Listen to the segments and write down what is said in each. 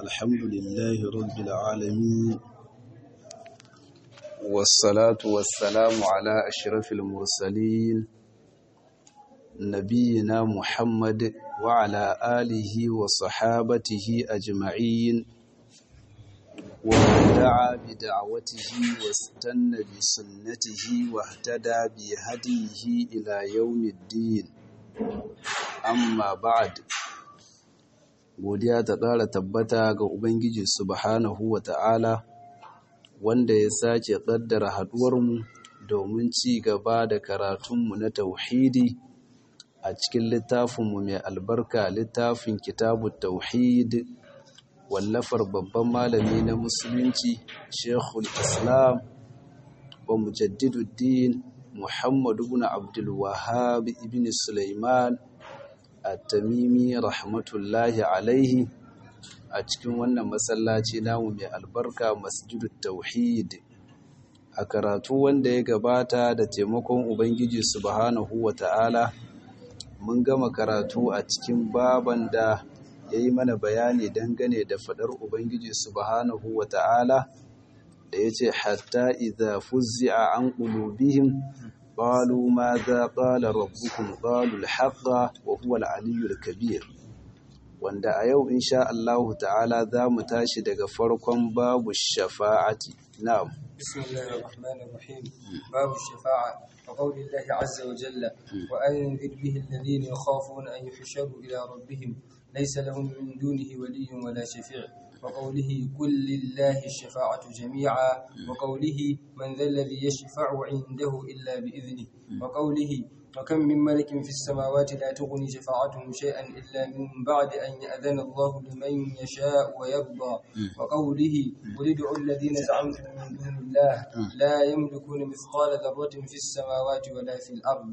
الحمد لله رب العالمين والصلاة والسلام على أشرف المرسلين نبينا محمد وعلى آله وصحابته أجمعين ومن دعا بدعوته واستنى بسنته واهتدى بهديه إلى يوم الدين amma ba'ad godiya ta ƙara tabbata ga ubangiji subhanahu wa ta'ala wanda ya sake ƙaddara haɗuwarmu domin ci gaba da karatunmu na tauhidi a cikin littafinmu mai albarka littafin kitabu tauhid wallafar babban malami na musulunci shekul islam wa mujaddiduddin muhammadu ibn abdul wahhab ibn sulaiman at-tamimi rahmatullahi alaihi a cikin wannan masallaci namu mai albarka masjidut tauhid a karatu wanda ya gabata da taimakon ubangiji subhanahu wata'ala mun gama karatu a cikin baban da ya yi mana bayani dangane da fadar ubangiji subhanahu wata'ala da ya ce hatta idza fuzzi'a an qulubihim قالوا ماذا قال ربكم قالوا الحق وهو العلي الكبير wanda a yau insha Allah ta'ala za mu tashi daga farkon babu shafa'ati na'am bismillahir rahmanir rahim babu shafa'a wa qawli Allah azza wa jalla wa anzir bihi alladhina yakhafuna an yuhsharu ila rabbihim laysa lahum min dunihi waliyyun wala shafi' وقوله كل لله الشفاعة جميعا وقوله من ذا الذي يشفع عنده إلا بإذنه وقوله وكم من ملك في السماوات لا تغني شفاعتهم شيئا إلا من بعد أن يأذن الله لمن يشاء ويرضى وقوله قل ادعوا الذين زعمتم من دون الله لا يملكون مثقال ذرة في السماوات ولا في الأرض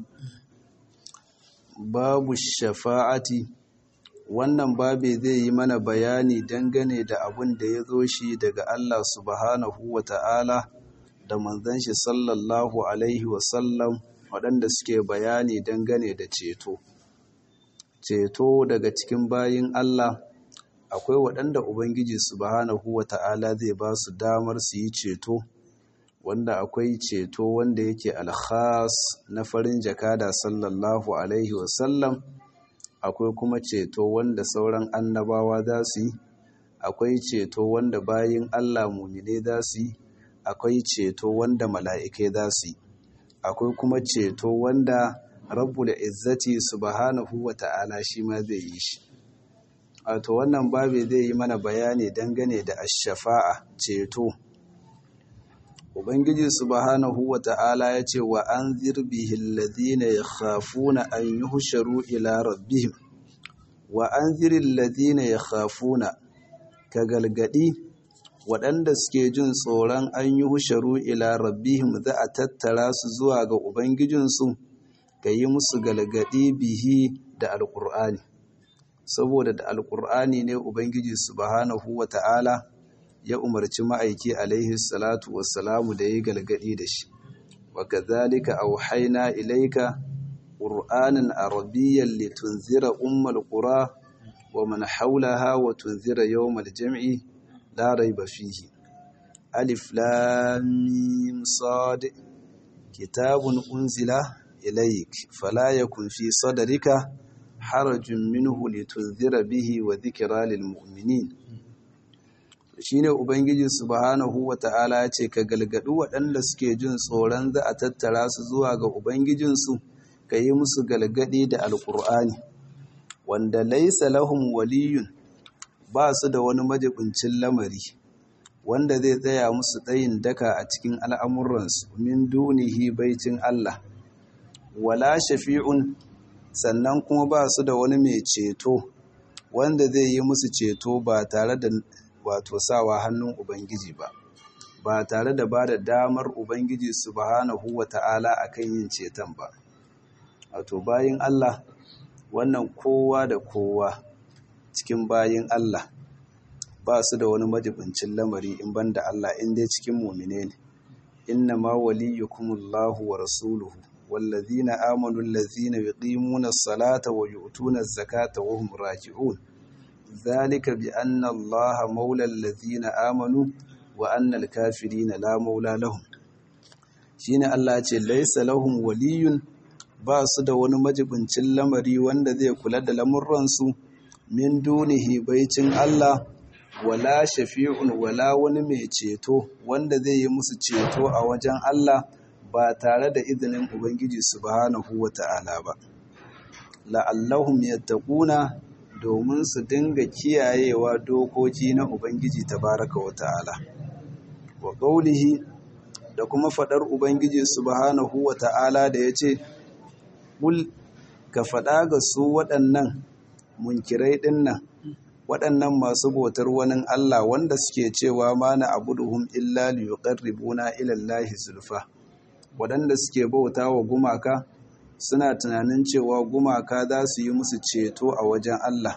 باب الشفاعة wannan babe zai yi mana bayani dangane da abin da ya zo shi daga Allah subhanahu wa ta'ala da manzan shi sallallahu alaihi wasallam waɗanda suke bayani dangane da ceto. Ceto daga cikin bayin Allah akwai waɗanda Ubangiji subhanahu wa ta'ala zai ba su damar su yi ceto, wanda akwai ceto wanda yake alkhas na farin jakada sallallahu alaihi wasallam. akwai kuma ceto wanda sauran annabawa za su yi akwai ceto wanda bayin Allah mumine za su yi akwai ceto wanda mala'ikai za su yi akwai kuma ceto wanda rabbul izzati subhanahu wa ta'ala shi ma zai yi shi wato wannan babe zai yi mana bayani dangane da ash-shafa'a ceto Ubangiji subhanahu wa ta'ala ya ce wa an zirbihi lalzina ya khafuna an yi husharu ila rabbihim, wa an zirin lalzina ya khafuna ka galgadi waɗanda suke jin tsoron an yi husharu ila rabbihim za a tattara su zuwa ga Ubangijinsu ka yi musu galgadi bihi da Alƙur'ani. Saboda da Alƙur'ani ne Ubangiji subhanahu wa ta'ala ya umarci ma'aiki alaihi salatu wassalamu da ya galgadi da shi wa kadhalika auhayna ilayka qur'anan arabiyyan litunzira ummal qura wa man hawlaha wa tunzira yawmal jam'i la rayba fihi alif lam mim sad kitabun unzila ilayk fala yakun fi sadrika harajun minhu litunzira bihi wa dhikra lil mu'minin shine ubangiji subhanahu wata'ala ya ce ka galgadu waɗanda suke jin tsoron za a tattara su zuwa ga ubangijinsu ka yi musu galgadi da alkur'ani wanda laisa lahum waliyun ba su da wani majibincin lamari wanda zai tsaya musu tsayin daka a cikin al'amuransu min dunihi baicin Allah wala shafi'un sannan kuma ba su da wani mai ceto wanda zai yi musu ceto ba tare da wato sawa hannun Ubangiji ba, ba tare da ba da damar Ubangiji subhanahu wa ta'ala a kan yin ceton ba. Wato bayin Allah, wannan kowa da kowa cikin bayin Allah ba su da wani majibincin lamari in ban da Allah in dai cikin mumine ne. Inna ma waliyukumullahu wa rasuluhu والذين آمنوا الذين يقيمون الصلاة ويؤتون الزكاة وهم راجعون zalika bi anna Allah maula allazina amanu wa anna al-kafirina la maula lahum shine Allah ce laisa lahum waliyun ba su da wani majibincin lamari wanda zai kula da lamurransu min dunihi baicin Allah wala shafi'un wala wani mai ceto wanda zai yi musu ceto a wajen Allah ba tare da izinin Ubangiji subhanahu wata'ala ba la'allahum yattaquna domin su dinga kiyayewa dokoki na Ubangiji tabaraka wata'ala wa qawlihi da kuma fadar Ubangiji subhanahu wata'ala da yace kul ka fada ga su waɗannan munkirai dinnan waɗannan masu bautar wani Allah wanda suke cewa ma na abuduhum illa liyuqarribuna ila Allahi zulfa waɗanda suke bauta wa gumaka suna tunanin cewa gumaka za su yi musu ceto a wajen Allah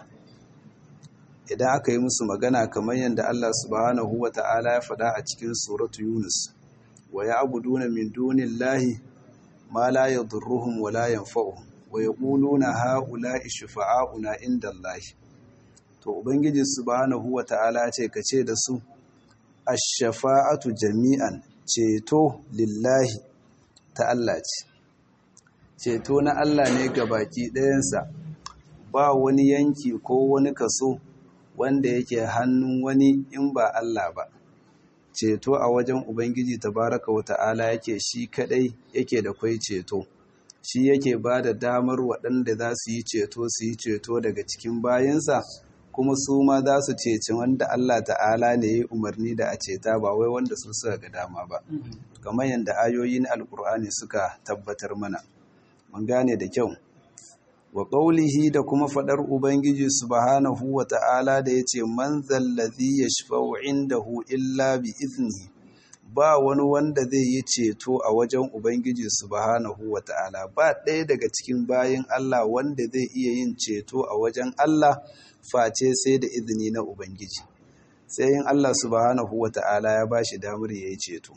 idan aka yi musu magana kamar yadda Allah subhanahu wa ta'ala ya faɗa a cikin suratu Yunus wa ya'buduna min dunillahi ma la yadurruhum wa la yanfa'uhum wa yaquluna ha'ula'i shufa'auna inda Allahi to ubangiji subhanahu wata'ala ce ka ce da su ash-shafa'atu jami'an ceto lillahi ta Allah ce ceto na Allah ne ga baki ɗayansa ba wani yanki ko wani kaso wanda yake hannun wani in ba Allah ba ceto a wajen ubangiji tabaraka wata'ala yake shi kadai yake da kwai ceto shi yake ba da damar waɗanda za su yi ceto su yi ceto daga cikin bayansa kuma su ma za su ceci wanda Allah ta'ala ne ya umarni da a ceta ba wai wanda su suka ga dama ba kamar yadda ayoyi na alkur'ani suka tabbatar mana mun gane da kyau wa qaulihi da kuma fadar ubangiji subhanahu wa ta'ala da yace man zallazi yashfa'u indahu illa bi iznihi ba wani wanda zai yi ceto a wajen ubangiji subhanahu wa ta'ala ba ɗaya daga cikin bayin Allah wanda zai iya yin ceto a wajen Allah face sai da izini na Ubangiji, sai yin Allah subhanahu wa ta'ala ya ba shi damar ya yi ceto.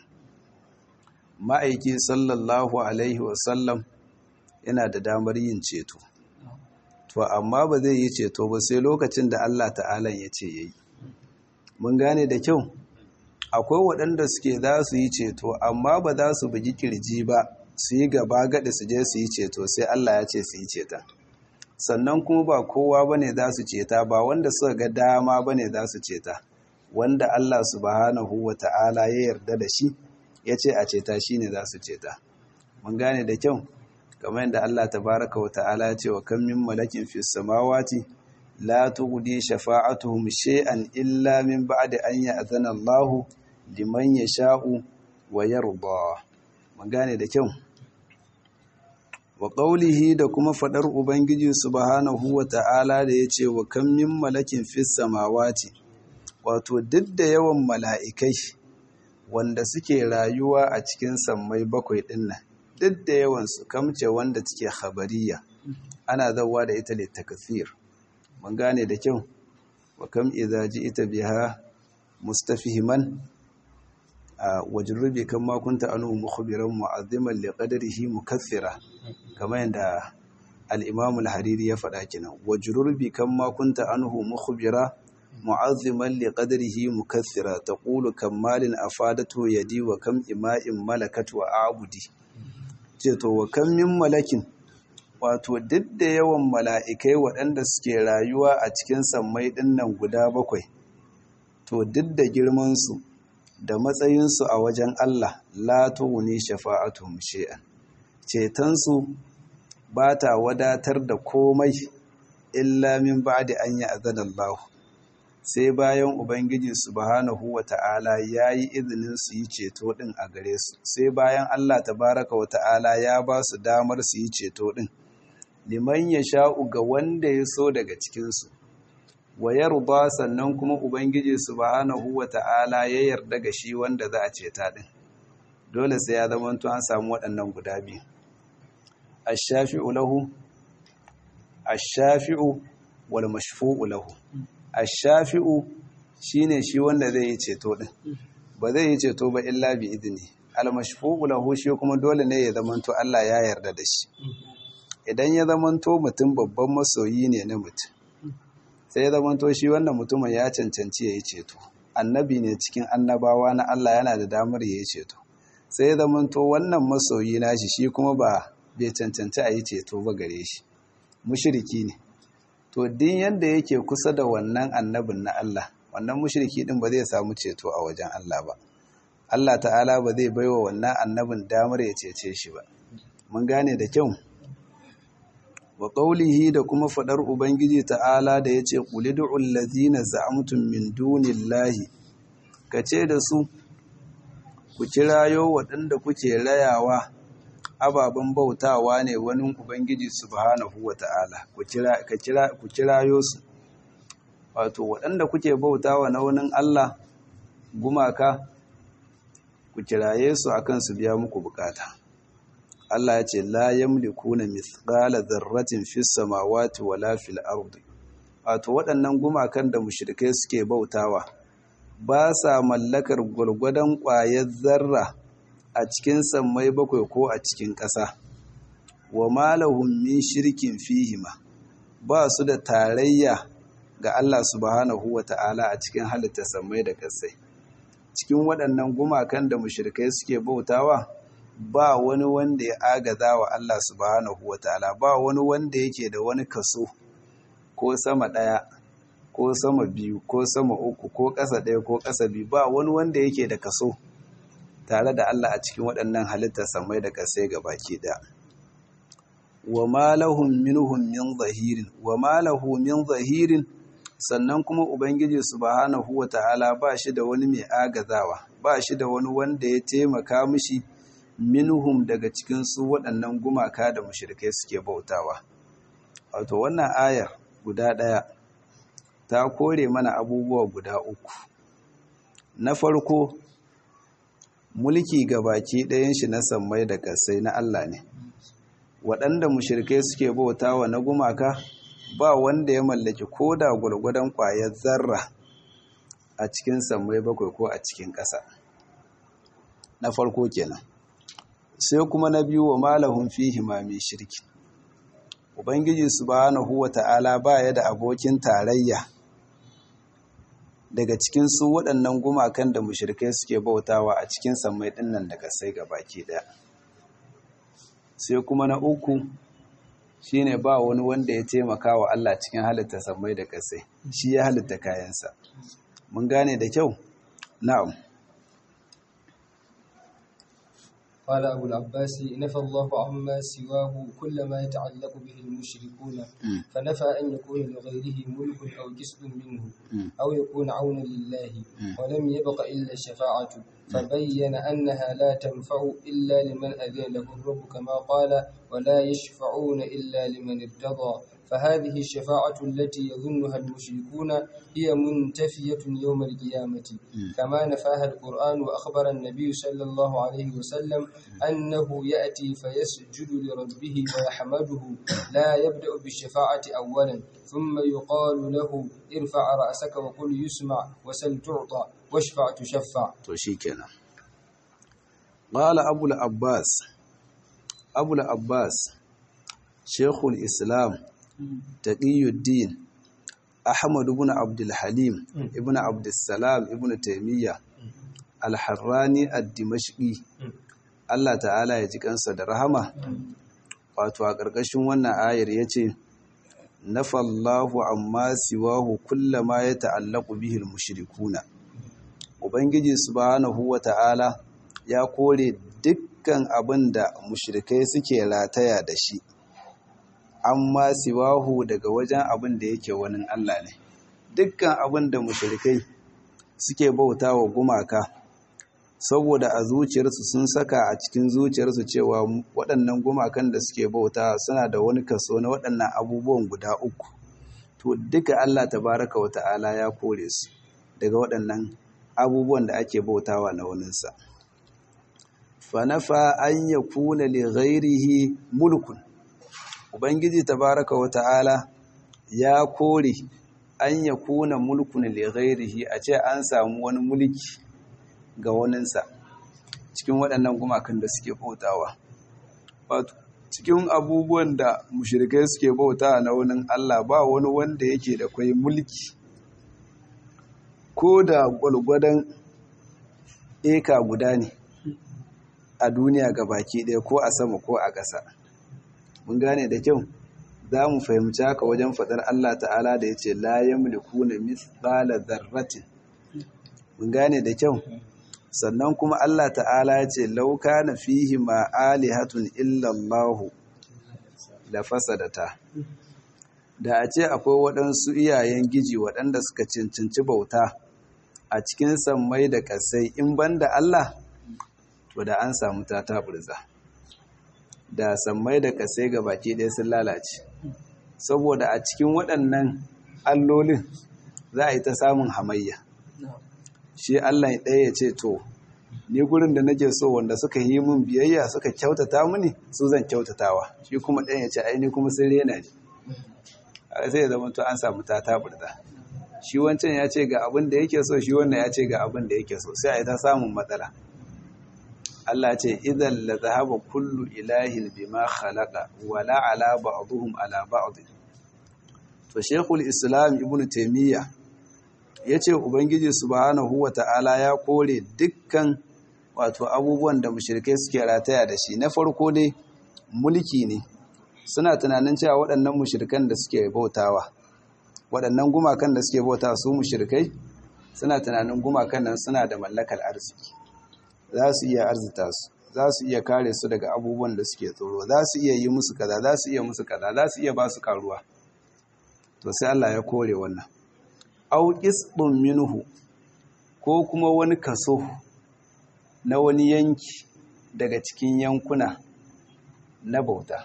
Ma'aiki sallallahu Alaihi wasallam yana da damar yin ceto, to amma ba zai yi ceto ba sai lokacin da Allah ta'ala ya ce ya yi. Mun gane da kyau, akwai waɗanda suke za su yi ceto, amma ba za su bugi kirji ba su yi gaba gaɗi su je su yi ceto sai Allah ya ce su yi ceton. sannan kuma ba kowa bane za su ceta ba wanda suka ga dama bane za su ceta wanda Allah subhanahu wa ta'ala ya yarda da shi ya ce a ceta shi ne za su ceta mun gane da kyau kamar yadda Allah tabaraka wa ta'ala ya ce wa kan min malakin fi samawati la tughdi shafa'atuhum shay'an illa min ba'di an ya'zana Allahu liman yasha'u wa yarda mun gane da kyau wa ƙaulihi da kuma faɗar Ubangiji subhanahu wa ta'ala da ya ce wa kan min malakin fis samawati wato duk da yawan mala'ikai wanda suke rayuwa a cikin sammai bakwai ɗin nan duk da yawansu kamce wanda take habariya ana zauwa da ita littakasir mun gane da kyau wa kam idza ita biha mustafihiman wajrubi kan ma kunta anu mukhbiran mu'azziman li qadarihi mukaththira kamar yadda al-imam al-hariri ya faɗa kenan wajrubi kan ma kunta anhu mukhbira mu'azziman li qadarihi mukaththira taqulu kam malin afadatu yadi wa kam ima'in malakat wa a'budi ce to wa kam min malakin wato duk da yawan mala'ikai waɗanda suke rayuwa a cikin sammai ɗinnan guda bakwai to duk da girmansu da matsayinsu a wajen Allah la tughni shafa'atuhum shay'an cetonsu ba ta wadatar da komai illa min ba'di an ya'zana Allah sai bayan ubangiji subhanahu wata'ala yayi izinin su yi ceto din a gare su sai bayan Allah tabaraka wata'ala ya ba su damar su yi ceto din liman yasha'u ga wanda ya so daga cikin su wa yarda sannan kuma ubangiji subhanahu wata'ala ya yarda ga shi wanda za a ceta din dole sai ya zama to an samu waɗannan guda biyu ash-shafi'u lahu ash-shafi'u wal mashfu'u lahu ash-shafi'u shine shi wanda zai yi ceto din ba zai yi ceto ba illa bi idni al-mashfu'u lahu shi kuma dole ne ya zama to Allah ya yarda da shi idan ya zama to mutum babban masoyi ne na mutum sai ya zamanto shi wannan mutumin ya cancanci ya yi ceto annabi ne cikin annabawa na Allah yana da damar ya yi ceto sai ya zamanto wannan masoyi nashi shi kuma ba bai cancanci a yi ceto ba gare shi mushiriki ne to din yanda yake kusa da wannan annabin na Allah wannan mushriki din ba zai samu ceto a wajen Allah ba Allah ta'ala ba zai baiwa wannan annabin damar ya cece shi ba mun gane da kyau wa qawlihi da kuma fadar ubangiji ta'ala da yace qulidu allazina za'amtum min dunillahi kace da su ku kirayo waɗanda kuke rayawa ababen bautawa ne wani ubangiji subhanahu wata'ala ku kira ka kira ku kirayo su wato waɗanda kuke bautawa na wani Allah gumaka ku kiraye su akan su biya muku bukata Allah ya ce la yamlikuna mithqala dharratin fis samawati wala fil ardi wato waɗannan gumakan da mushrikai suke bautawa ba sa mallakar gwargwadon ƙwayar zarra a cikin sammai bakwai ko a cikin ƙasa wa malahum min shirkin fihima ba su da tarayya ga Allah subhanahu wa ta'ala a cikin halitta sammai da ƙasai cikin waɗannan gumakan da mushrikai suke bautawa ba wani wanda ya agaza wa Allah subhanahu wa ta'ala ba wani wanda yake da wani kaso ko sama ɗaya ko sama biyu ko sama uku ko ƙasa ɗaya ko ƙasa biyu ba wani wanda yake da kaso tare da Allah a cikin waɗannan halittar samai da ƙasai ga baki ɗaya wa malahum minhum min zahirin wa malahu min zahirin sannan kuma ubangiji subhanahu wata'ala ba shi da wani mai agazawa ba shi da wani wanda ya taimaka mishi minhum daga cikin su waɗannan gumaka da mushrikai suke bautawa wato wannan ayar guda ɗaya ta kore mana abubuwa guda uku na farko mulki ga baki ɗayan shi na sammai da ƙasai na Allah ne waɗanda mushrikai suke bautawa na gumaka ba wanda ya mallaki ko da gwargwadon ƙwayar zarra a cikin sammai bakwai ko a cikin ƙasa na farko kenan sai kuma na biyu wa malahun fihi ma mai shirki ubangiji subhanahu wata'ala ba ya da abokin tarayya daga cikin su waɗannan gumakan da mushrikai suke bautawa a cikin sammai ɗinnan daga sai ga baki ɗaya sai kuma na uku shine ba wani wanda ya taimaka wa Allah cikin halitta sammai da ƙasai shi ya halitta kayansa mun gane da kyau na'am قال أبو العباس نفى الله عما سواه كل ما يتعلق به المشركون فنفى أن يكون لغيره ملك أو كسب منه أو يكون عونا لله ولم يبق إلا الشفاعة فبين أنها لا تنفع إلا لمن أذن له الرب كما قال ولا يشفعون إلا لمن ارتضى فهذه الشفاعة التي يظنها المشركون هي منتفية يوم القيامة كما نفاها القرآن وأخبر النبي صلى الله عليه وسلم أنه يأتي فيسجد لربه ويحمده لا يبدأ بالشفاعة أولا ثم يقال له ارفع رأسك وقل يسمع وسل تعطى واشفع تشفع توشيكنا قال أبو العباس أبو العباس شيخ الإسلام taqiyuddin ahmad ibn abdul halim ibn abdul salam ibn taymiya al-harrani ad-dimashqi Allah ta'ala ya ji kansa da rahama wato a ƙarƙashin wannan ayar yace nafallahu amma siwahu kullama ya ta'allaqu bihi al-mushrikuna ubangiji subhanahu wata'ala ya kore dukkan abin da mushrikai suke rataya da shi amma siwahu daga wajen abin da yake wani Allah ne dukkan abin da mushrikai suke bauta wa gumaka saboda a zuciyarsu sun saka a cikin zuciyarsu cewa waɗannan gumakan da suke bauta suna da wani kaso na waɗannan abubuwan guda uku to duka Allah tabaraka wa ta'ala ya kore su daga waɗannan abubuwan da ake bautawa na waninsa fanafa an yakuna li ghairihi mulkun Ubangiji tabaraka wa ta'ala ya kore an ya kuna mulkun lighairihi a ce an samu wani mulki ga waninsa cikin waɗannan gumakan da suke bautawa. cikin abubuwan da mushrikai suke bauta na wani Allah ba wani wanda yake da kwai mulki ko da gwalgwadon eka guda ne a duniya ga baki ɗaya ko a sama ko a ƙasa mun gane da kyau za mu fahimci haka wajen faɗar Allah ta'ala da ya ce la yamliku na mithqala dharratin mun gane da kyau sannan kuma Allah ta'ala ya ce lauka na fihi ma alihatun illallahu da fasadata da a ce akwai waɗansu iyayen giji waɗanda suka cincinci bauta a cikin sammai da ƙasai in banda Allah to da an samu ta taɓurza da sammai da ƙasai ga baki ɗaya sun lalace saboda a cikin waɗannan allolin za a yi ta samun hamayya shi Allah ɗaya ya ce to ni gurin da nake so wanda suka yi min biyayya suka kyautata mini su zan kyautatawa shi kuma ɗaya ya ce ai ni kuma sun rena ni a sai ya zama to an samu ta taburda shi wancan ya ce ga abin da yake so shi wannan ya ce ga abin da yake so sai a yi ta samun matsala Allah ce idan la zahaba kullu ilahin bima khalaqa wala ala ba'dhum ala ba'd to shekul islam ibnu taymiyyah ya ce ubangiji subhanahu wa ta'ala ya kore dukkan wato abubuwan da mushrikai suke rataya da shi na farko dai mulki ne suna tunanin cewa waɗannan mushrikan da suke bautawa waɗannan gumakan da suke bauta su mushrikai suna tunanin gumakan nan suna da mallakar arziki za su iya arzita su za su iya kare su daga abubuwan da suke tsoro za su iya yi musu kaza za su iya musu kaza za su iya ba su karuwa to sai Allah ya kore wannan au ɗin minhu ko kuma wani kaso na wani yanki daga cikin yankuna na bauta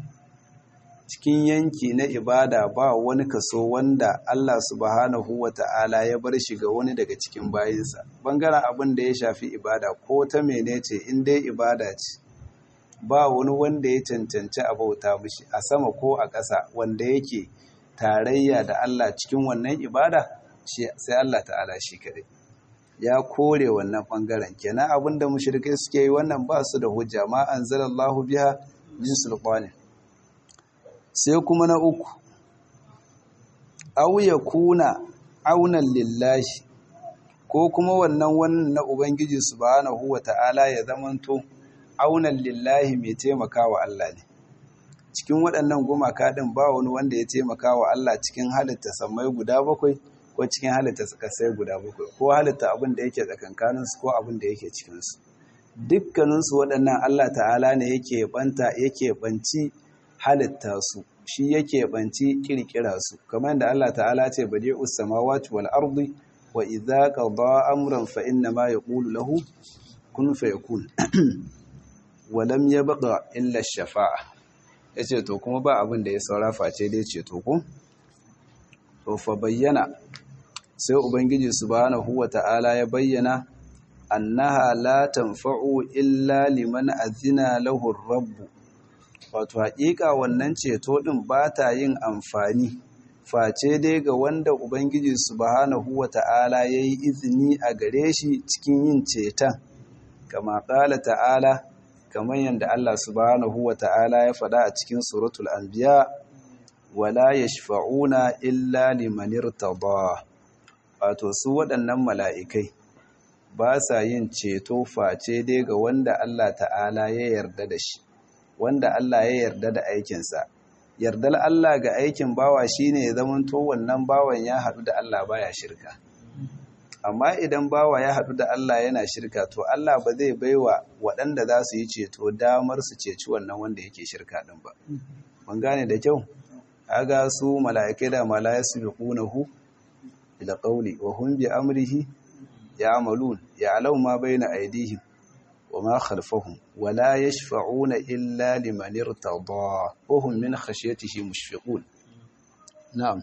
cikin yanki na ibada ba wani kaso wanda Allah subhanahu wa ta'ala ya bar shi ga wani daga cikin bayinsa bangaren abin da ya shafi ibada ko ta menece in dai ibada ce ba wani wanda ya cancanci a bauta mishi a sama ko a ƙasa wanda yake tarayya da Allah cikin wannan ibada sai Allah ta'ala shi kadai ya kore wannan bangaren kenan abinda mushrikai suke yi wannan ba su da hujja ma anzalallahu biha min sulqani sai kuma na uku aw yakuna aunan lillahi ko kuma wannan wannan na ubangiji subhanahu wata'ala ya zamanto aunan lillahi mai taimakawa Allah ne cikin waɗannan gumaka ɗin ba wani wanda ya taimaka wa Allah cikin halitta sammai guda bakwai ko cikin halitta kasai guda bakwai ko halitta abin da yake tsakankaninsu ko abin da yake cikinsu dukkaninsu waɗannan Allah ta'ala ne yake banta yake banci halitta su shi yake banci kirkira su kamar da Allah ta'ala ce badi'us samawati wal ardi wa idza qada amran fa inna ma yaqulu lahu kun fayakun wa lam yabqa illa ash-shafa'a ya ce to kuma ba abin da ya saura face dai ceto ku to fa bayyana sai ubangiji subhanahu wata'ala ya bayyana annaha la tanfa'u illa liman azina lahu rabbu wato haƙiƙa wannan ceto din ba ta yin amfani face dai ga wanda ubangiji subhanahu wata'ala yayi izini a gare shi cikin yin ceton kama qala ta'ala kamar yadda Allah subhanahu wa ta'ala ya faɗa a cikin suratul anbiya wala yashfa'una illa liman irtada wato su waɗannan mala'ikai ba sa yin ceto face dai ga wanda Allah ta'ala ya yarda da shi wanda Allah ya yarda da aikinsa yardar Allah ga aikin bawa shine ya zamanto wannan bawan ya haɗu da Allah baya shirka amma idan bawa ya haɗu da Allah yana shirka to Allah ba zai baiwa waɗanda za su yi ceto damar su ceci wannan wanda yake shirka ɗin ba mun gane da kyau aga su mala'ikai da malaya su bi ƙunahu ila ƙauli wa hun bi amrihi ya amalun ya alau ma bai na aidihim wa ma khalfahum wa la yashfa'una illa liman irtada wa hum min khashyatihi mushfiqun na'am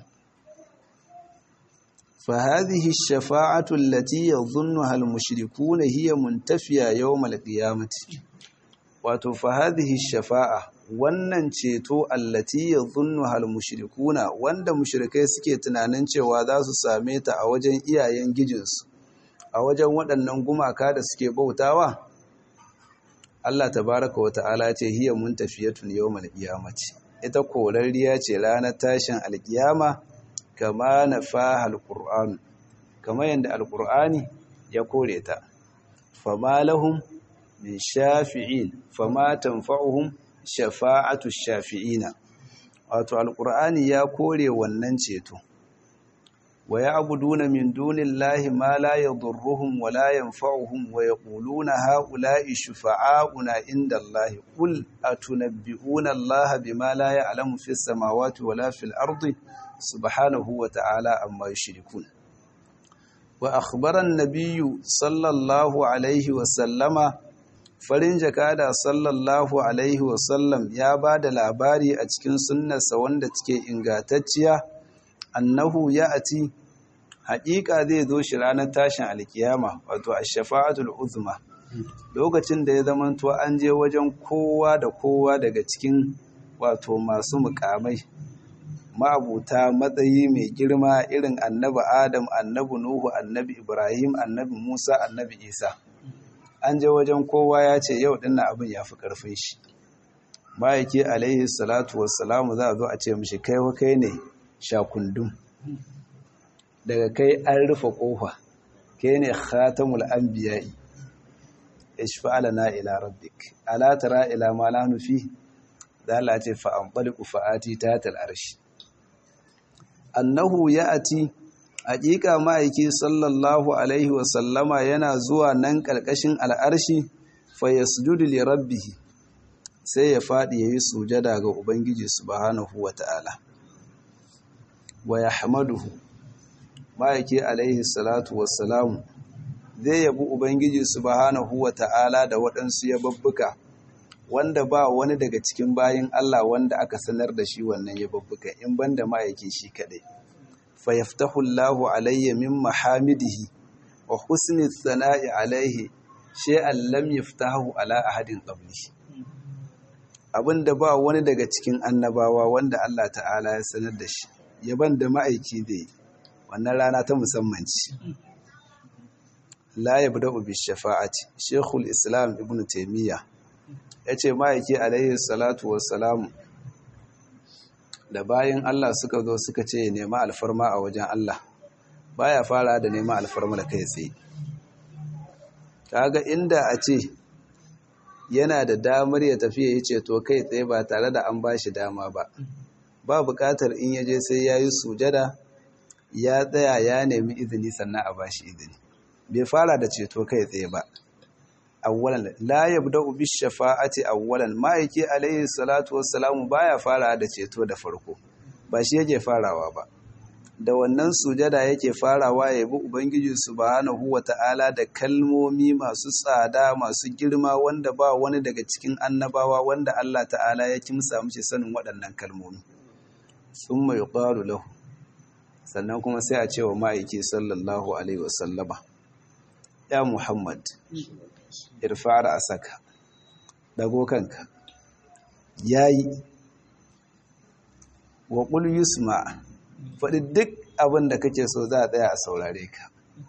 فهذه الشفاعة التي يظنها المشركون هي منتفية يوم القيامة wato fa hadhihi shafa'a wannan ceto allati yadhunnuha al-mushrikuna wanda mushrikai suke tunanin cewa za su same ta a wajen iyayen gijinsu a wajen waɗannan gumaka da suke bautawa Allah tabaraka wa ta'ala ce hiya muntafiyatun yawmal qiyamati ita korarriya ce ranar tashin alkiyama kama nafaha alquran kama yanda alqur'ani ya kore ta fama lahum min shafi'in fama tanfa'uhum shafa'atu shafi'ina wato alqur'ani ya kore wannan ceto wa ya'buduna min dunillahi ma la yadurruhum wa la yanfa'uhum wa yaquluna ha'ula'i shufa'auna indallahi qul atunabbi'una allaha bima la ya'lamu fis samawati wa la fil ardi subhanahu wa ta'ala amma yushrikun wa akhbara an-nabiyyu sallallahu alaihi wa sallama farin jakada sallallahu alaihi wa sallam ya bada labari a cikin sunnarsa wanda take ingantacciya annahu ya'ati haƙiƙa zai zo shi ranar tashin alkiyama wato ash-shafa'atul uzma lokacin da ya zamanto an je wajen kowa da kowa daga cikin wato masu mukamai ma'abuta matsayi mai girma irin annabi adam annabi nuhu annabi ibrahim annabi musa annabi isa an je wajen kowa ya ce yau dinna abin ya fi ƙarfin shi ma'aiki alaihi salatu wassalamu za a zo a ce mishi kai wa kai ne shakundum daga kai an rufe ƙofa kai ne khatamul anbiya'i ishfa'ala na ila rabbik ala tara ila ma la nufi da Allah ce fa anbaliqu fa'ati tatal arshi annahu ya'ati haƙiƙa ma'aiki sallallahu alaihi wa sallama yana zuwa nan ƙarƙashin al'arshi fa yasjudu li rabbih sai ya faɗi yayi sujada ga ubangiji subhanahu wa ta'ala wa yahmaduhu ma'aiki alaihi salatu wassalamu zai yabi ubangiji subhanahu wa ta'ala da waɗansu yababbuka wanda ba wani daga cikin bayin Allah wanda aka sanar da shi wannan yababbuka in banda ma'aiki shi kaɗai fa yaftahu Allahu alayya min mahamidihi wa husni sana'i alaihi shay'an lam yaftahu ala ahadin qabli abinda ba wani daga cikin annabawa wanda Allah ta'ala ya sanar da shi yaban da ma'aiki da wannan rana ta musamman ce la yabda'u bi shafa'ati shekul islam ibn taymiya yace ma'aiki alaihi salatu wassalam da bayan Allah suka zo suka ce nema alfarma a wajen Allah baya fara da nema alfarma da kai tsaye kaga inda a ce yana da damar ya tafi ya yi ceto kai tsaye ba tare da an bashi dama ba ba buƙatar in yaje sai ya yi sujada ya tsaya ya nemi izini sannan a bashi izini bai fara da ceto kai tsaye ba awwalan la yabda'u bi shafa'ati awwalan ma'aiki alayhi salatu wassalamu baya fara da ceto da farko ba shi yake farawa ba da wannan sujada yake farawa ya bi ubangiji subhanahu wata'ala da kalmomi masu tsada masu girma wanda ba wani daga cikin annabawa wanda Allah ta'ala ya kimsa mishi sanin waɗannan kalmomi summa yuqalu lahu sannan kuma sai a ce wa ma'aiki sallallahu alaihi wasallama ya muhammad irfara a saka dago kanka yayi wa qul yusma faɗi duk abin da kake so za a tsaya a saurare ka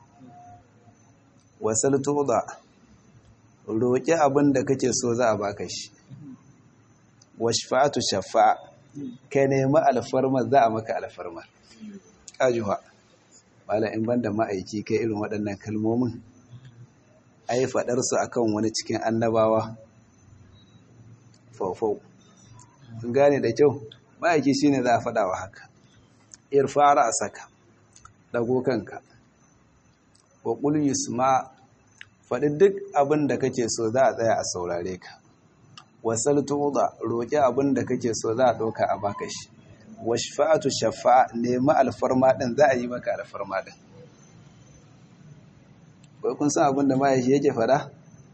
wasal tuda roƙi abin da kake so za a baka shi washfa'atu shafa'a kai nemi alfarma za a maka alfarma kajuwa wala in banda ma'aiki kai irin waɗannan kalmomin ai faɗarsu akan wani cikin annabawa faufau sun gane da kyau ma'aiki shine za a faɗa wa haka irfara a saka ɗago kanka wa ƙul yusma faɗi duk abin da kake so za a tsaya a saurare ka wasal tuɗa roƙi abin da kake so za a ɗauka a baka shi washfa'atu shafa'a nemi alfarma ɗin za a yi maka alfarma ɗin bai kun san abin da mahaifi yake fada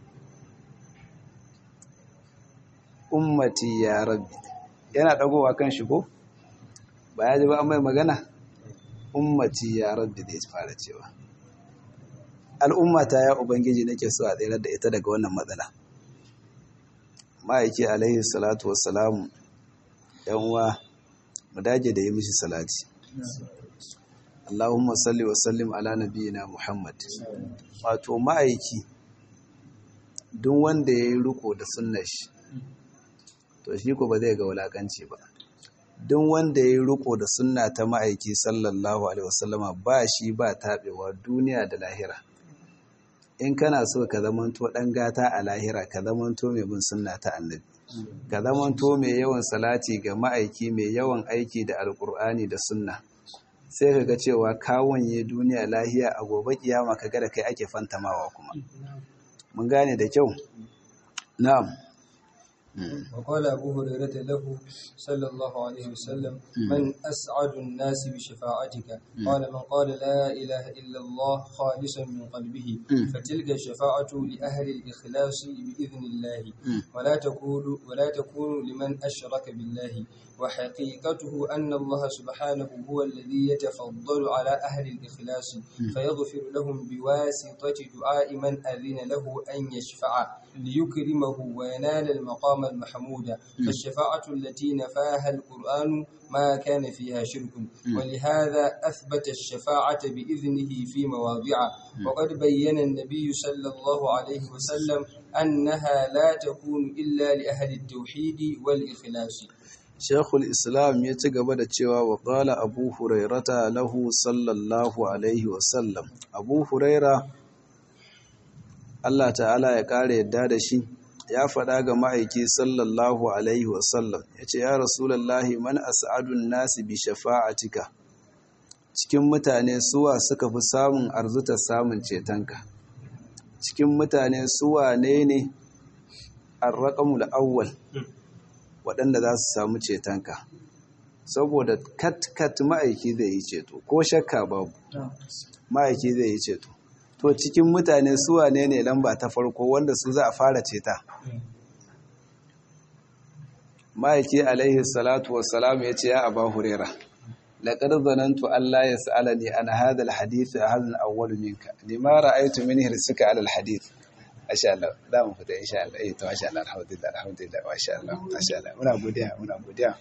ummati ya rabbi yana ɗagowa kan shi ko ba ya ji ba an mai magana ummati ya rabbi da ya fara cewa al'ummata ya ubangiji nake so a tsere da ita daga wannan matsala ma'aiki alaihi salatu wassalamu yan uwa mu dage da yi mishi salati Allahumma salli wa sallim ala nabiyyina Muhammad wato ma'aiki duk wanda ya yi riko da sunnar shi to shi ko ba zai ga wulakanci ba duk wanda ya yi riko da sunna ta ma'aiki sallallahu alaihi wasallama ba shi ba taɓewa duniya da lahira in kana so ka zamanto ɗan gata a lahira ka zamanto mai bin sunna ta annabi ka zamanto mai yawan salati ga ma'aiki mai yawan aiki da alkur'ani da sunna sai ka ga cewa kawanye duniya lahiya a gobe kiyama ka ga da kai ake fantamawa kuma mun gane da kyau na'am وقال أبو هريرة له صلى الله عليه وسلم من أسعد الناس بشفاعتك قال من قال لا إله إلا الله خالصا من قلبه فتلك الشفاعة لأهل الإخلاص بإذن الله ولا تكون ولا تكون لمن أشرك بالله وحقيقته أن الله سبحانه هو الذي يتفضل على أهل الإخلاص فيغفر لهم بواسطة دعاء من أذن له أن يشفع ليكرمه وينال المقام المحمود فالشفاعة التي نفاها القرآن ما كان فيها شرك ولهذا أثبت الشفاعة بإذنه في مواضع وقد بين النبي صلى الله عليه وسلم أنها لا تكون إلا لأهل التوحيد والإخلاص Shekul Islam ya ci gaba da cewa wa ƙala Abu Hurairata lahu sallallahu Alaihi wasallam. Abu Huraira, Allah ta'ala ya ƙara yadda da shi, ya faɗa ga ma'aiki sallallahu Alaihi wasallam, ya ce, Ya Rasulallahi, man as'adun nasi bi shafa'atika, cikin mutane suwa suka fi samun arzuta samun cetonka, cikin mutane suwa ne ne an raƙamul awwal. waɗanda za su samu cetonka saboda kat-kat ma'aiki zai yi ceto ko shakka babu ma'aiki zai yi ceto to cikin mutane suwa ne ne lamba ta farko wanda su za a fara ceta ma'aiki alaihi salatu wassalam ya ce ya aba hurera laƙar zanantu Allah ya sa'ala ne an hadal hadithu a hadin awwalu minka lima ra'aitu min hirsika alal hadith masha Allah za mu fita insha Allah eh to masha Allah alhamdulillah alhamdulillah masha Allah masha Allah muna godiya muna godiya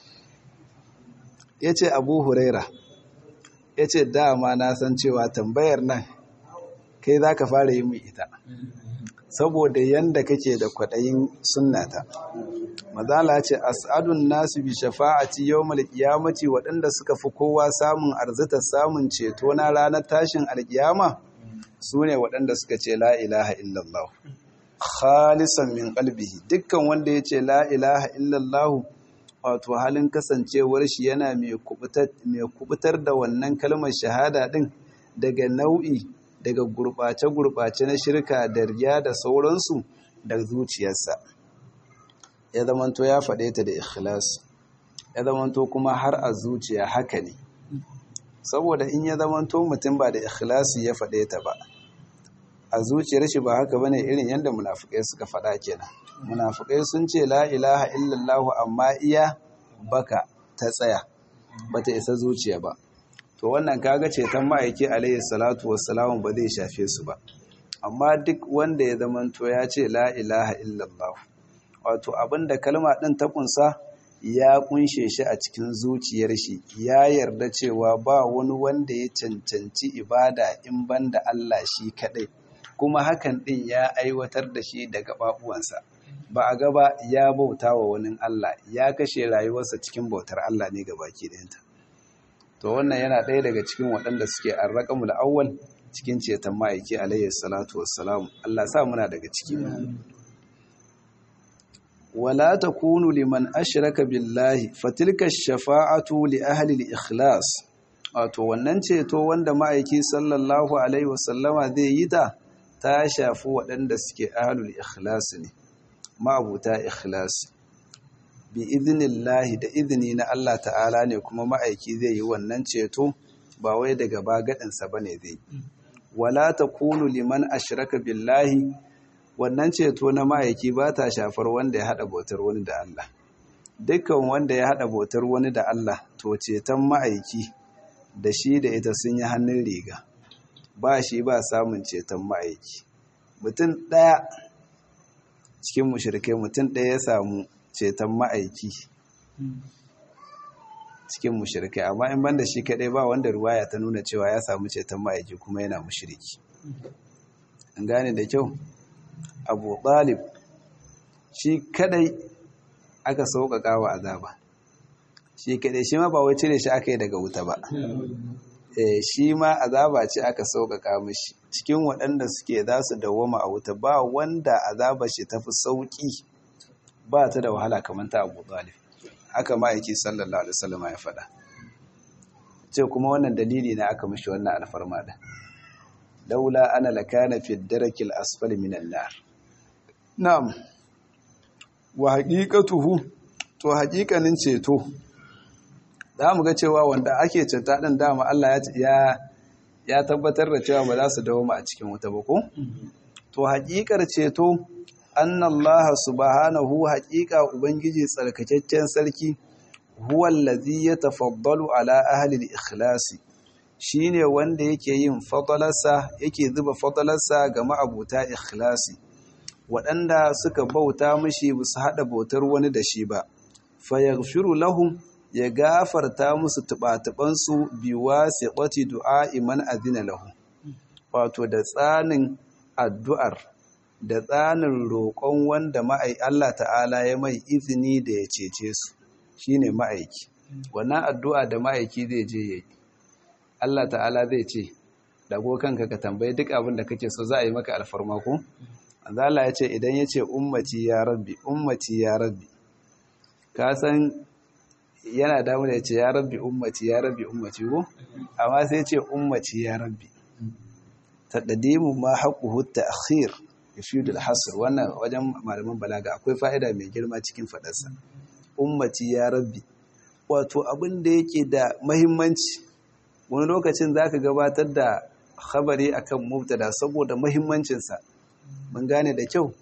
yace Abu Huraira yace dama na san cewa tambayar nan kai zaka fara yi mu ita saboda yanda kake da kwadayin sunnata mazala ce as'adun nasu bi shafa'ati yawmal qiyamati waɗanda suka fi kowa samun arzita samun ceto na ranar tashin alkiyama su ne waɗanda suka ce la ilaha illallah khalisan min qalbihi dukkan wanda ya ce la ilaha illallah wato halin kasancewar shi yana mai kubutar da wannan kalmar shahada din daga nau'i daga gurɓace-gurɓace na shirka da riya da sauransu da zuciyarsa ya zamanto ya faɗe ta da ikhlas ya zamanto kuma har a zuciya haka ne saboda in ya zamanto mutum ba da ikhlasi ya faɗe ta ba a zuciyar shi ba haka bane irin yadda munafikai suka faɗa kenan munafikai sun ce la ilaha illallah amma iya baka ta tsaya bata isa zuciya ba to wannan kaga ceton ma'aiki alayhi salatu wassalamu ba zai shafe su ba amma duk wanda ya zamanto ya ce la ilaha illallah wato abinda kalma din ta kunsa ya kunshe shi a cikin zuciyar shi ya yarda cewa ba wani wanda ya cancanci ibada in banda Allah shi kadai kuma hakan din ya aiwatar da shi daga babuwansa ba a gaba ya bauta wa wani Allah ya kashe rayuwarsa cikin bautar Allah ne ga baki ɗayanta to wannan yana ɗaya daga cikin waɗanda suke arraƙamul awwal cikin ceton ma'aiki alayhi salatu wassalam Allah sa muna daga ciki wala takunu liman ashraka billahi fatilka shafa'atu li ahli al-ikhlas wato wannan ceto wanda ma'aiki sallallahu alaihi wasallama zai yi ta ta shafi waɗanda suke ahlul ikhlas ne ma'abuta ikhlas bi idnillahi da izini na Allah ta'ala ne kuma ma'aiki zai yi wannan ceto ba wai daga bagaɗinsa bane zai wala takunu liman ashraka billahi wannan ceto na ma'aiki ba ta shafar wanda ya haɗa bautar wani da Allah dukkan wanda ya haɗa bautar wani da Allah to ceton ma'aiki da shi da ita sun yi hannun riga ba shi ba samun ceton ma'aiki mutum ɗaya cikin mushrikai mutum ɗaya ya samu ceton ma'aiki cikin mushrikai amma in banda shi kaɗai ba wanda ruwaya ta nuna cewa ya samu ceton ma'aiki kuma yana mushriki an gane da kyau abu talib shi kadai aka sauƙaƙa wa azaba shi kadai shi ma ba wai cire shi aka yi daga wuta ba shi ma azaba ce aka sauƙaƙa mishi cikin waɗanda suke za su dawoma a wuta ba wanda azaba shi tafi sauƙi ba ta da wahala kamar ta abu talib haka ma'aiki sallallahu alaihi wasallam ya faɗa ce kuma wannan dalili na aka mishi wannan alfarma da laula ana lakana fi darakil asfali minan nar na'am wa haqiqatuhu to haƙiƙanin ceto za mu ga cewa wanda ake ceta ɗin dama Allah ya ya tabbatar da cewa ba za su dawo a cikin wuta ba ko to haƙiƙar ceto annallaha subhanahu haƙiƙa ubangiji tsarkakakken sarki huwa allazi yatafaddalu ala ahli al-ikhlasi shine wanda yake yin fadalarsa yake zuba fadalarsa ga ma'abuta ikhlasi waɗanda suka bauta mishi ba su haɗa bautar wani da shi ba fayaghfiru lahum ya gafarta musu tuɓa-tuɓansu biwa siƙwati du'a iman azina lahu wato da tsanin addu'ar da tsanin roƙon wanda ma'ai Allah ta'ala ya mai izini da ya cece su shine ma'aiki wannan addu'a da ma'aiki zai je yayi Allah ta'ala zai ce dago kanka ka tambayi duk abin da kake so za a yi maka alfarma ko Allah ya ce idan ya ce ummati ya rabbi ummati ya rabbi ka san yana damu da ya ce ya rabbi ummati ya rabbi ummati ko amma sai ya ce ummati ya rabbi taqdimu ma haqquhu ta'khir yufidul hasr wannan wajen malaman balaga akwai fa'ida mai girma cikin fadarsa ummati ya rabbi wato abin da yake da muhimmanci wani lokacin zaka gabatar da khabari akan mubtada saboda muhimmancinsa mun gane da kyau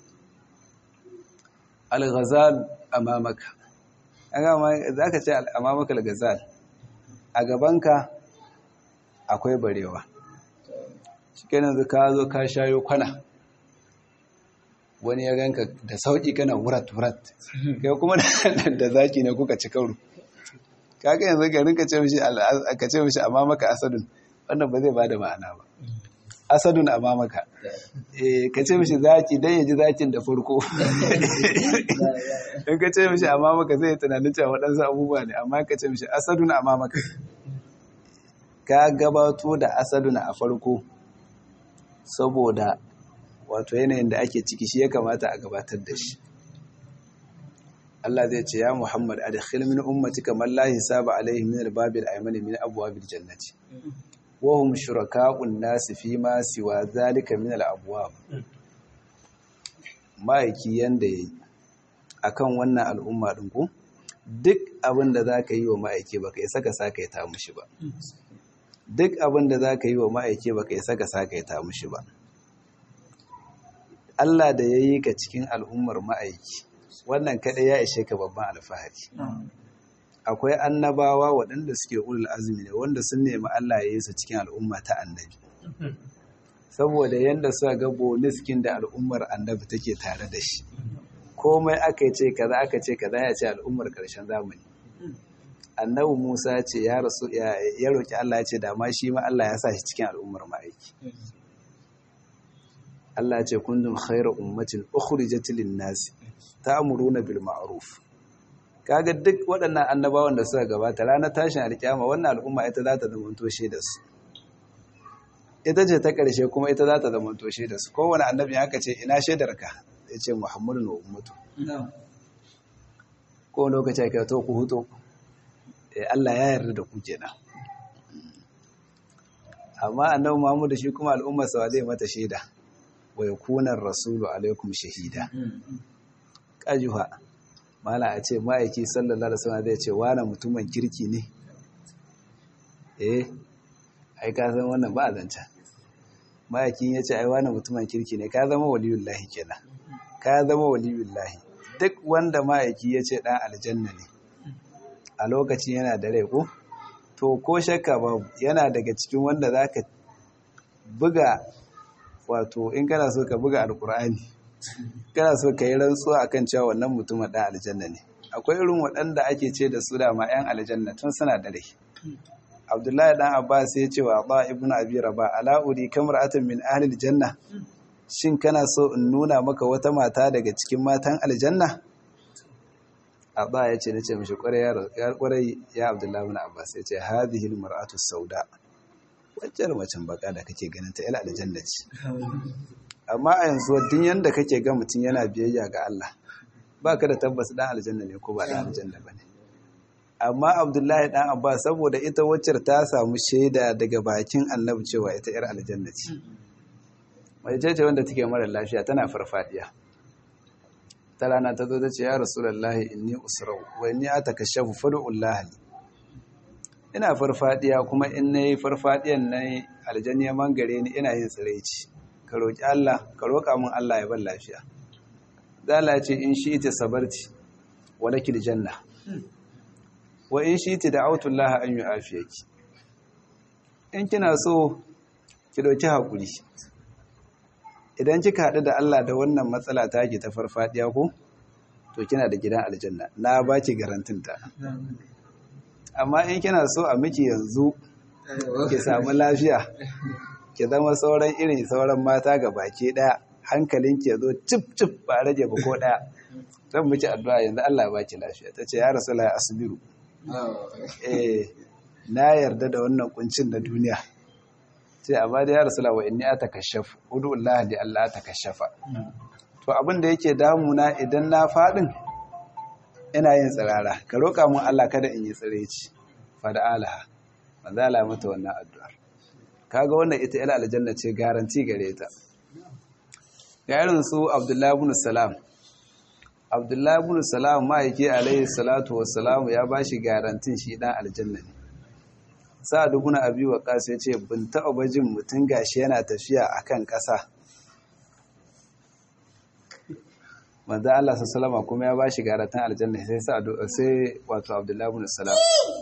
al-ghazal amamaka za ka ce amamaka al-ghazal a gabanka akwai barewa shikenan ka zo ka shayo kwana wani ya ganka da sauki kana wurat wurat kai kuma da zaki ne kuka ci kauru kaga yanzu garin ka ce mishi ka ce mishi amamaka asadun wannan ba zai bada ma'ana ba asadun amamaka eh ka ce mishi zaki dan ya ji zakin da farko in ka ce mishi amamaka zai tunanin cewa waɗansu abubuwa ne amma ka ce mishi asadun amamaka ka gabato da asadun a farko saboda wato yanayin da ake ciki shi ya kamata a gabatar da shi Allah zai ce ya Muhammad adkhil min ummatika man la hisaba alaihim min al-babil aymani min abwabil jannati wa hum shuraka'un nas fi ma siwa zalika min al-abwab maiki yanda yayi akan wannan al'umma din ku duk abin da zaka yi wa ma'aike baka isa ka saka ta mushi ba duk abin da zaka yi wa ma'aike baka isa ka saka ta mushi ba Allah da yayi ka cikin al'ummar ma'aiki wannan kaɗai ya ishe ka babban alfahari akwai annabawa waɗanda suke ulul azumi ne wanda sun nemi Allah ya yi su cikin al'umma ta annabi saboda yadda suka ga boniskin da al'ummar annabi take tare da shi komai aka ce kaza aka ce kaza ya ce al'ummar ƙarshen zamani annabi Musa ce ya rasu ya roki Allah ya ce da ma shi ma Allah ya sa shi cikin al'ummar ma'aiki Allah ya ce kuntum khayra ummatin ukhrijat lin-nasi ta'muruna bil ma'ruf kaga duk waɗannan annabawan da suka gabata ranar tashin alkiyama wannan al'umma ita za ta zamanto da su ita ce ta ƙarshe kuma ita za ta zamanto da su kowane annabi haka ce ina shaidarka ya ce muhammadu na ummatu ko lokaci aka to ku huto Allah ya yarda da ku kenan amma annabi Muhammadu shi kuma al'ummar sa zai mata shaida wa yakuna rasulu alaikum shahida kajuha mala a ce ma'aiki sallallahu alaihi wasallam zai ce wani mutumin kirki ne eh ai ka san wannan ba zanta ma'aikin ya ce ai wani mutumin kirki ne ka zama waliyullahi kenan ka zama waliyullahi duk wanda ma'aiki ya ce dan aljanna ne a lokacin yana da rai ko to ko shakka babu yana daga cikin wanda zaka buga wato in kana so ka buga alkur'ani kana so ka yi rantsuwa akan cewa wannan mutumin ɗan aljanna ne akwai irin waɗanda ake ce da su dama 'yan aljanna tun suna da rai abdullahi ɗan abbas ya ce wa ba ibnu abi raba ala uri kamar atin min ahlil janna shin kana so in nuna maka wata mata daga cikin matan aljanna abba ya ce nace mishi kwarai ya abdullahi bin abbas ya ce hadhihi almar'atu sauda wacce macen baka da kake ganin ta ila aljanna ce amma a yanzu duk yanda kake ga mutum yana biyayya ga Allah baka da tabbas dan aljanna ne ko ba dan aljanna bane amma abdullahi dan abbas saboda ita wacce ta samu shaida daga bakin annabi cewa ita yar aljanna ce mai ce wanda take mara lafiya tana farfadiya ta rana ta zo ta ce ya rasulullahi inni usrau wa inni atakashafu fad'ullah li ina farfadiya kuma in nayi farfadiyan nayi aljanna mangare ni ina yin tsiraici ka roki Allah ka roka min Allah ya bar lafiya zala ce in shi ita sabarti walakil janna wa in shi ita da'autu Allah an yu'afiyaki in kina so ki dauki hakuri idan kika haɗu da Allah da wannan matsala ta ke ta farfadiya ko to kina da gidan aljanna na baki garantinta amma in kina so a miki yanzu ki samu lafiya ki zama sauran irin sauran mata ga baki daya hankalin ki zo cip cip ba rage ba ko daya zan miki addu'a yanzu Allah ya baki lafiya tace ya rasulullahi asbiru eh na yarda da wannan kuncin na duniya sai amma da ya rasula wa inni atakashafu udu Allah li Allah atakashafa to abin da yake damuna idan na fadin ina yin tsirara ka roka mun Allah kada in yi tsireci fada alaha manzo Allah mata wannan addu'ar kaga wannan ita ila aljanna ce garanti gare ta ga irin su Abdullahi ibn Salam Abdullahi ibn Salam ma'aiki alaihi salatu wassalam ya bashi garantin shi dan aljanna ne sa'ad ibn abi waqas ya ce bin taɓa bajin mutum gashi yana tafiya akan ƙasa manzo Allah sallallahu kuma ya bashi garatan aljanna sai sa'ad sai wato abdullahi ibn salam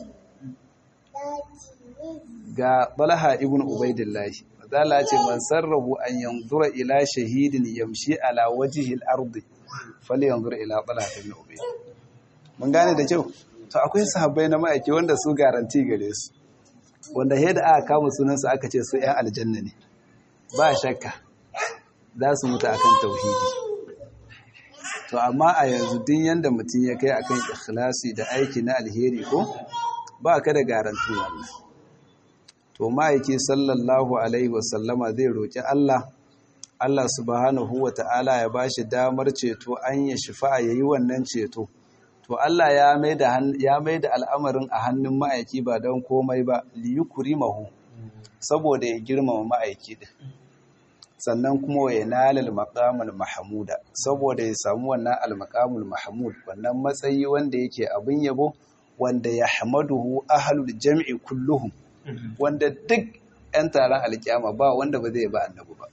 ga talha ibn ubaidillah manzo Allah ya ce man sarrahu an yanzura ila shahidin yamshi ala wajhi al-ard falyanzur ila talha ibn ubayd mun gane da kyau to akwai sahabbai na ma'aiki wanda su garanti gare su wanda yadda aka kama sunansu aka ce su 'yan aljanna ne ba shakka za su mutu akan tauhidi to amma a yanzu din yanda mutum ya kai akan ikhlasi da aiki na alheri ko ba ka da garantin wannan to ma'aiki sallallahu alaihi wasallama zai roki Allah Allah subhanahu wa ta'ala ya bashi damar ceto an ya shifa yayi wannan ceto to Allah ya mai da ya mai da al'amarin a hannun ma'aiki ba don komai ba li yukrimahu saboda ya girmama ma'aiki din sannan kuma wa yanalal maqamul mahmuda saboda ya samu wannan al maqamul mahmud wannan matsayi wanda yake abin yabo wanda ya hamaduhu ahlul jam'i kulluhum wanda duk 'yan taron alkiyama ba wanda ba zai ba annabi ba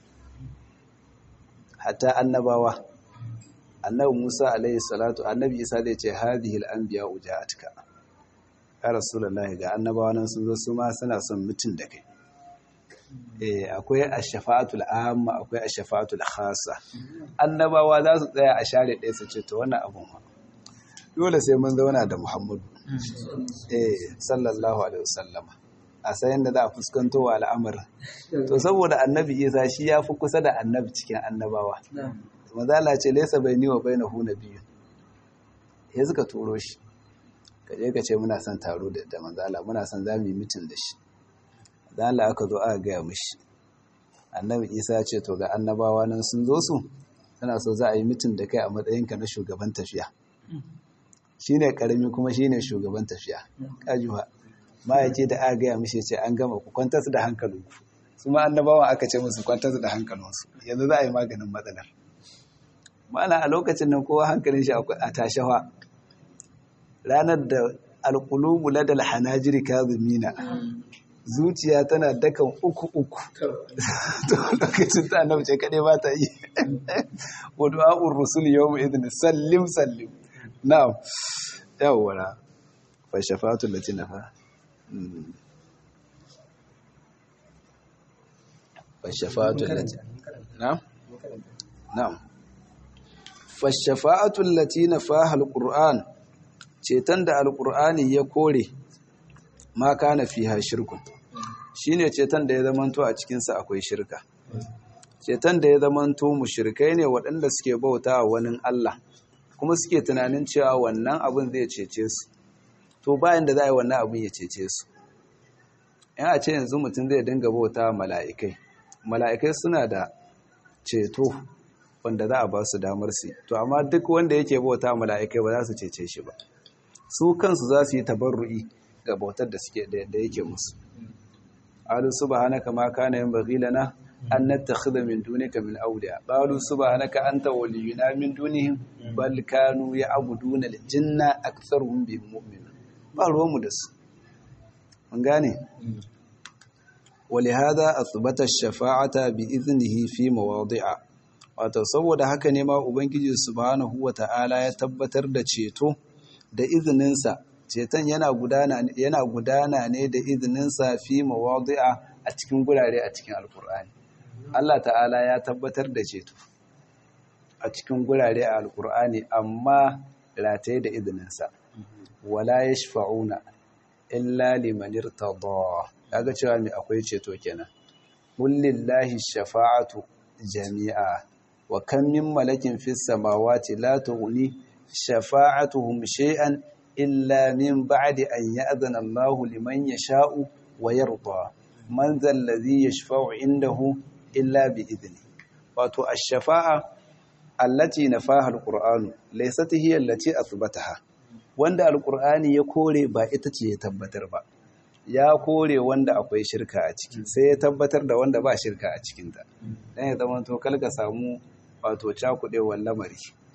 hatta annabawa annabi Musa alaihi salatu annabi Isa zai ce hadhihi al-anbiya ujaatka ya rasulullahi ga annabawa nan sun zo su ma suna son mutun da kai eh akwai ash-shafa'atul amma akwai ash-shafa'atul khassa annabawa za su tsaya a share ɗaya su ce to wannan abun ma dole sai mun zauna da Muhammadu eh sallallahu alaihi wasallama a sayan da za a fuskanto wa al'amarin to saboda annabi Isa shi ya fi kusa da annabi cikin annabawa mazala ce laisa bai ni wa bai na huna biyu ya suka turo shi ka je ka ce muna son taro da mazala muna son za mu yi mitin da shi mazala aka zo aka gaya mishi annabi isa ce to ga annabawa nan sun zo su suna so za a yi mitin da kai a matsayinka na shugaban tafiya shi ne karami kuma shi ne shugaban tafiya kajuwa ma ya ce da aka gaya mishi ce an gama ku kwantar da hankalinku su ma annabawa aka ce musu kwantar da hankalinsu yanzu za a yi maganin matsalar mana a lokacin nan kowa hankalin shi a tashawa ranar da alƙulubu ladal hanajiri kazumina zuciya tana dakan uku uku to lokacin ta annabi ce kadai ba ta yi wa du'a'ur rusul yawm idin sallim sallim na'am yawwa fa shafa'atu lati nafa fa shafa'atu lati na'am na'am fashafa'atul lati nafaha alquran ceton da alqur'ani ya kore ma kana fiha shirkun shine ceton da ya zamanto a cikin sa akwai shirka ceton da ya zamanto mushrikai ne waɗanda suke bauta wa wani Allah kuma suke tunanin cewa wannan abin zai cece su to bayan da za a yi wannan abin ya cece su in a ce yanzu mutum zai dinga bauta mala'ikai mala'ikai suna da ceto wanda za a ba su damar su to amma duk wanda yake bauta mala'ikai ba za su cece shi ba su kansu za su yi tabarru'i ga bautar da suke da yake musu alu subhanaka ma kana yanbaghi lana an nattakhidha min dunika min awliya qalu subhanaka anta waliyuna min dunihim bal kanu ya'buduna al-jinna aktharuhum bihim mu'minun ba ruwanmu da su mun gane ولهذا أثبت الشفاعة بإذنه في مواضع wato saboda haka ne ma ubangiji subhanahu wata'ala ya tabbatar da ceto da izininsa ceton yana gudana yana gudana ne da izininsa fi mawadi'a a cikin gurare a cikin alkur'ani Allah ta'ala ya tabbatar da ceto a cikin gurare a alkur'ani amma rataye da izininsa wala yashfa'una illa liman irtada kaga cewa me akwai ceto kenan kullillahi shafa'atu jami'a wa kam min malakin fis samawati la tughni shafa'atuhum shay'an illa min ba'di an ya'zana Allahu liman yasha'u wa yarda man dhal ladhi yashfa'u indahu illa bi idni wato ash-shafa'a allati nafaha al-qur'anu laysat hiya allati athbataha wanda al-qur'ani ya kore ba ita ce ya tabbatar ba ya kore wanda akwai shirka a ciki sai ya tabbatar da wanda ba shirka a cikinta dan ya zama to kalka samu wato cakudewar lamari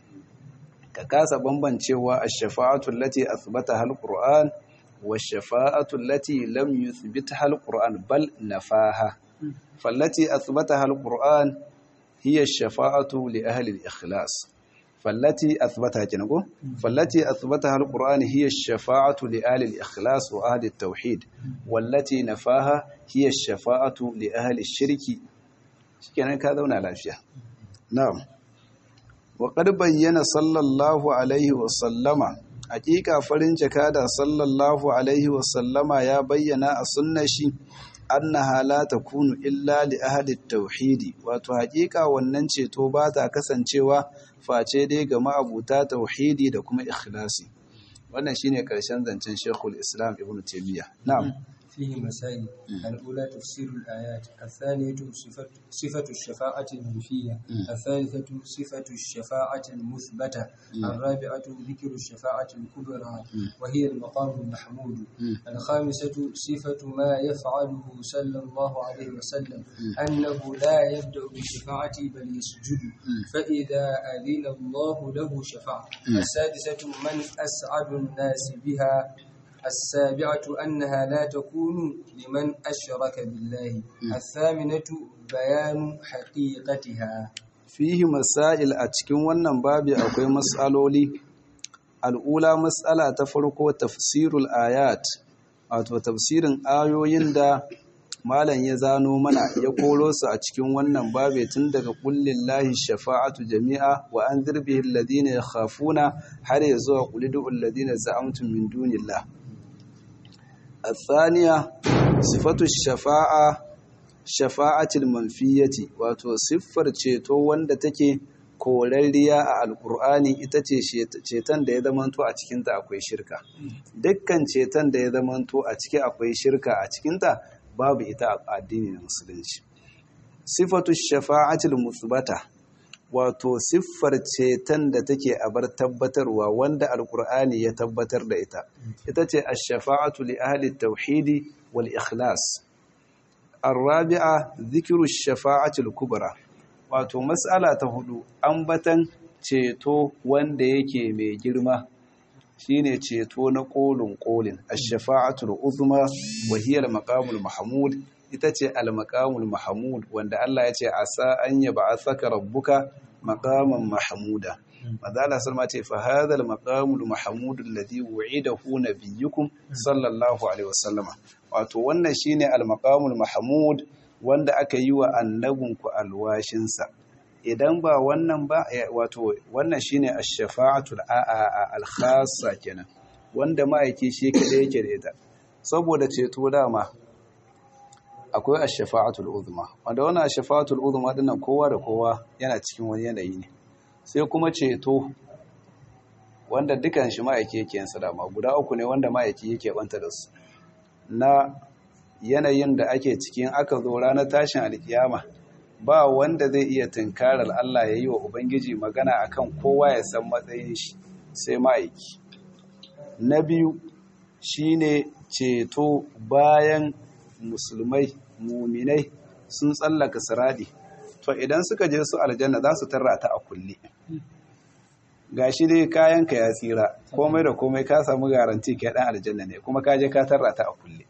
ka kasa bambancewa ash-shafa'atu allati athbataha al-qur'an wash-shafa'atu allati lam yuthbitha al-qur'an bal nafaha fallati athbataha al-qur'an hiya ash-shafa'atu li ahli al-ikhlas فالتي أثبتها كنقول فالتي أثبتها القرآن هي الشفاعة لأهل الإخلاص وأهل التوحيد والتي نفاها هي الشفاعة لأهل الشرك كان كذا ونعلاشيا نعم وقد بين صلى الله عليه وسلم حقيقة فرنج كادا صلى الله عليه وسلم يا بينا السنة annaha la takunu illa li ahli tauhidi wato hakika wannan ceto ba ta kasancewa face dai ga ma'abuta tauhidi da kuma ikhlasi wannan shine karshen zancen Sheikhul Islam Ibn Taymiyyah na'am فيه مسائل الأولى تفسير الآيات الثانية صفة, صفة الشفاعة المنفية الثالثة صفة الشفاعة المثبتة الرابعة ذكر الشفاعة الكبرى وهي المقام المحمود الخامسة صفة ما يفعله صلى الله عليه وسلم أنه لا يبدأ بالشفاعة بل يسجد فإذا أذن الله له شفع السادسة من أسعد الناس بها السابعة أنها لا تكون لمن أشرك بالله الثامنة بيان حقيقتها fihi masail a cikin wannan babi akwai mas'aloli al'ula mas'ala ta farko tafsirul ayat wato tafsirin ayoyin da malam ya zano mana ya koro su a cikin wannan babi tun daga kullin lahi shafa'atu jami'a wa an zirbihin ladina ya khafuna har ya zuwa kulidul ladina za'amtum min dunillah الثانية صفة الشفاعة شفاعة المنفية wato siffar ceto wanda take korarriya a alkur'ani ita ce ceton da ya zamanto a cikinta akwai shirka dukkan ceton da ya zamanto a ciki akwai shirka a cikinta babu ita a addini na musulunci sifatu shafa'atul musbata wato siffar ceton da take a bar tabbatarwa wanda alkur'ani ya tabbatar da ita ita ce ash-shafa'atu li ahli tauhidi wal ikhlas arabi'a dhikru ash-shafa'ati al-kubra wato mas'ala ta hudu ambatan ceto wanda yake mai girma shine ceto na kolin kolin ash-shafa'atu al-uzma wa hiya al-maqamul mahmud ita ce al-maqamul mahmud wanda Allah ya ce asa an yab'athaka rabbuka maqaman mahmuda madalla salma ce fa hadha al-maqamul mahmud alladhi wu'idahu nabiyyukum sallallahu alaihi wasallam wato wannan shine al-maqamul mahmud wanda aka yi wa annabinku alwashin sa idan ba wannan ba wato wannan shine ash-shafa'atu al-khassa kenan wanda ma'aiki shi kada yake da ita saboda ceto dama akwai ash-shafa'atul uzma wanda wannan ash-shafa'atul uzma dinnan kowa da kowa yana cikin wani yanayi ne sai kuma ceto wanda dukan shi ma'aiki yake yin sadama guda uku ne wanda ma'aiki yake banta da su na yanayin da ake cikin aka zo ranar tashin alkiyama ba wanda zai iya tunkarar Allah ya yi wa Ubangiji magana akan kowa ya san matsayin shi sai ma'aiki na biyu shine ceto bayan musulmai muminai sun tsallaka siradi to idan suka je su aljanna za su tarra ta a kulle gashi dai kayanka ya tsira komai da komai ka samu garanti kai dan aljanna ne kuma ka je ka tarra ta a kulle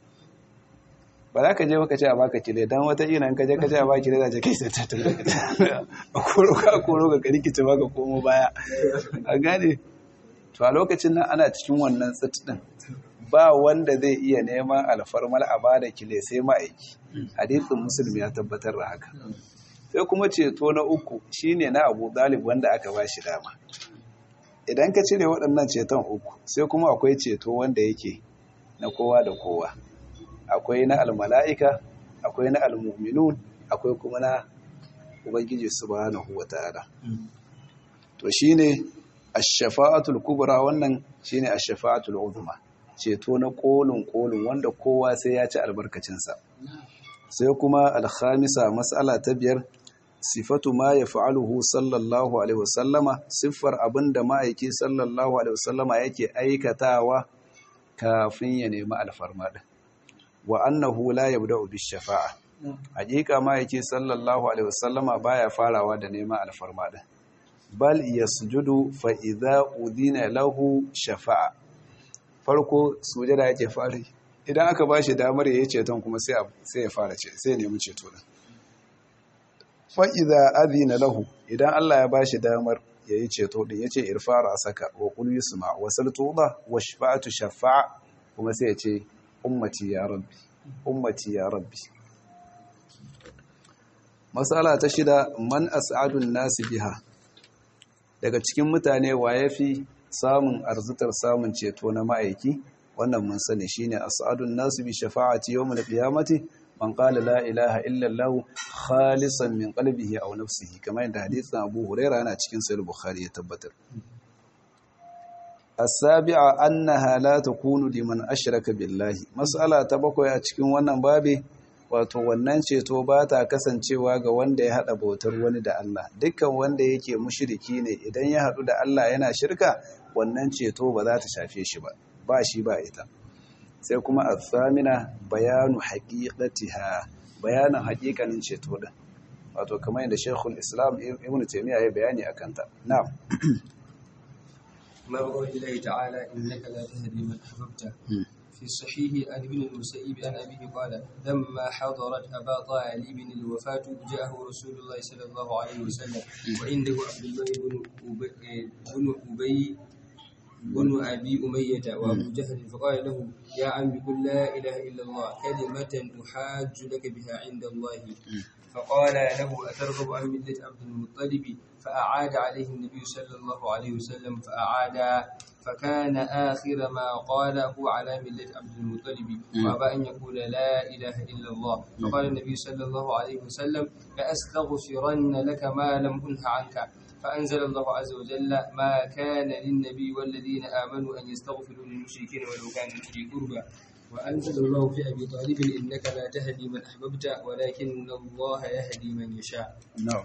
ba za ka je baka ce a baka kile dan wata ina in ka je ka ce a baka kile za ka kai sai ta tabbata a koro ka koro ka kari kici baka komo baya a gane to a lokacin nan ana cikin wannan tsit din ba wanda zai iya neman alfarmal a bada kile sai ma'aiki hadisin musulmi ya tabbatar da haka sai kuma ceto na uku shine na Abu Dalib wanda aka ba shi dama idan ka cire waɗannan ceton uku sai kuma akwai ceto wanda yake na kowa da kowa akwai na almala'ika akwai na almuminun akwai kuma na ubangiji subhanahu wata'ala to shine ash-shafa'atul kubra wannan shine ash-shafa'atul uzma ceto na kolin kolin wanda kowa sai ya ci albarkacin sa sai kuma al-khamisa mas'ala ta biyar sifatu ma yaf'aluhu sallallahu alaihi wasallama siffar abinda ma'aiki sallallahu alaihi wasallama yake aikatawa kafin ya nemi alfarma din wa annahu la yabda'u bis shafa'a hakika ma yake sallallahu alaihi wasallama baya farawa da neman alfarma din bal yasjudu fa idza udina lahu shafa'a farko sujada yake fari idan aka bashi damar yayi ceton kuma sai sai ya fara ce sai nemi ceto din fa idza adina lahu idan Allah ya bashi damar yayi ceto din yace irfara saka wa qul yusma wa saltuda wa shafa'atu shafa'a kuma sai ya ce ummati ya rabbi ummati ya rabbi matsala ta shida man as'adun nasi biha daga cikin mutane wa yafi samun arzitar samun ceto na ma'aiki wannan mun sani shine as'adun nasi bi shafa'ati yawmil qiyamati man qala la ilaha illa allah khalisan min qalbihi aw nafsihi kamar yadda hadisin Abu Hurairah yana cikin sahih Bukhari ya tabbatar السابعة أنها لا تكون لمن أشرك بالله مسألة تبقى a cikin wannan babi wato wannan ceto ba ta kasancewa ga wanda ya haɗa bautar wani da Allah dukkan wanda yake mushriki ne idan ya haɗu da Allah yana shirka wannan ceto ba za ta shafe shi ba ba shi ba ita sai kuma athamina bayanu haqiqatiha bayanin haƙiƙanin ceto din wato kamar yadda Sheikhul Islam Ibn Taymiyyah ya bayani akan ta na'am ما بقول الله تعالى إنك لا تهدي من أحببت في الصحيح عن ابن المسيب عن أبيه قال لما حضرت أبا طالب الوفاة جاءه رسول الله صلى الله عليه وسلم وعنده عبد الله بن أبي بن أبي بن أبي أمية وأبو جهل فقال له يا عم قل لا إله إلا الله كلمة أحاج لك بها عند الله فقال له أترغب عن ملة عبد المطلب فأعاد عليه النبي صلى الله عليه وسلم فأعاد فكان آخر ما قاله على ملة عبد المطلب وأبى أن يقول لا إله إلا الله فقال النبي صلى الله عليه وسلم لأستغفرن لك ما لم أنه عنك فأنزل الله عز وجل ما كان للنبي والذين آمنوا أن يستغفروا للمشركين ولو كانوا أولي قربى وأنزل الله في أبي طالب إنك لا تهدي من أحببت ولكن الله يهدي من يشاء نعم